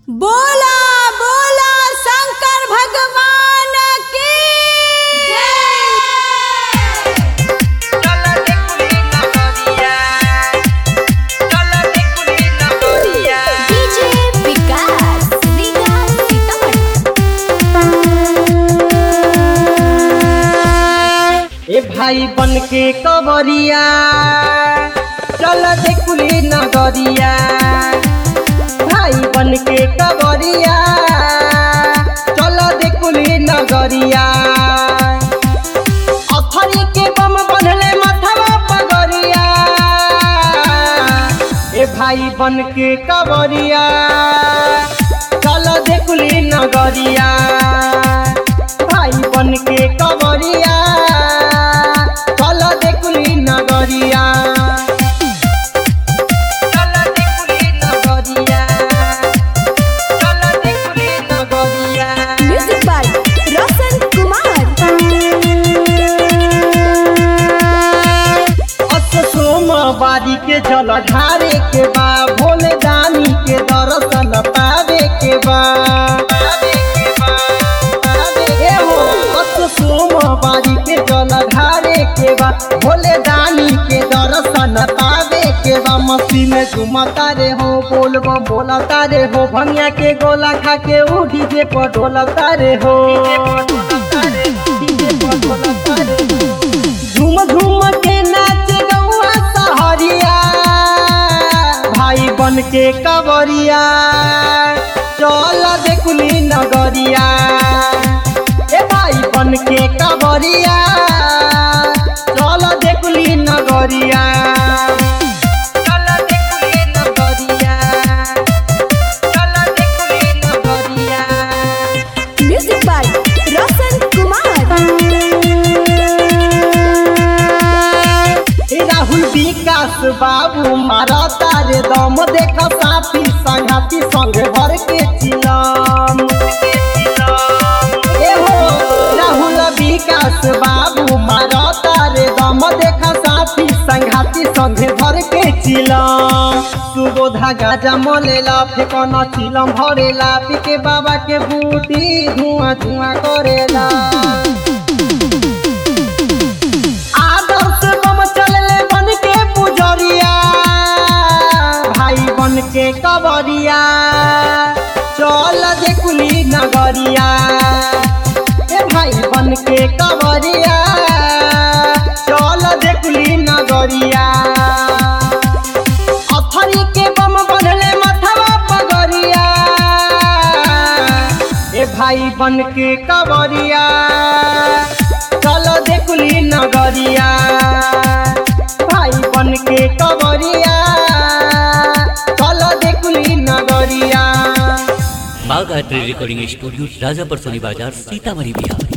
बोला बोला शंकर भगवान की डीजे विकास रीगा सीतामढ़ी ए भाई बन के कवरिया चल देखुली नगरिया भाई बन के कवरिया चल देखुली नगरिया अथरी के बम बनले माथवा पगरिया ए भाई बन के कवरिया चल देखुली नगरिया भाई बन के कवरिया चल देखुली नगरिया चल देखुली नगरिया चल देखुली नगरिया म्यूजिक बाय रोशन कुमार अस सोमवारी के जल ढारे के बा भोले दानी के दर्शन पावे के बा ए हो, अस सोमवारी के जल ढारे के बा भोले दानी के दर्शन पावे के बा मस्ती में झुमता रे हो बोल बम बोलता रे हो भंगिया के गोला खा के उ डीजे पर ढोलता रे हो डीजे पर ढोलता रे हो। झूम झूम के नाच गौआ सहरिया भाई बन के कवरिया चल देखुली नगरिया ए भाई बन के कवरिया चल देखुली नगरिया चल देखुली नगरिया चल देखुली नगरिया म्यूजिक बाय रोशन कुमार ए राहुल विकास बाबू मारा तारे दम देख साथी संघाती संग भर के चिलम ए हो राहुल विकास बाबू मारा तारे दम देख साथी संघाती संग भर के चिलम सुबोधा गाजा मलेला फेकना चिलम भरेला पीके बाबा के बूटी धुआं धुआं करेला आदर्श बम चलले बन के पुजरिया भाई बन के कवरिया चल देखुली नगरिया ए भाई बन के कवरिया चल देखुली नगरिया अथरी के बम बनले माथवा पगरिया ए भाई बन के कवरिया चल देखुली नगरिया भाई बन के कवरिया चल देखुली नगरिया Bagh art recording studio Rajapar Soni Bazar Sitamarhi Bihar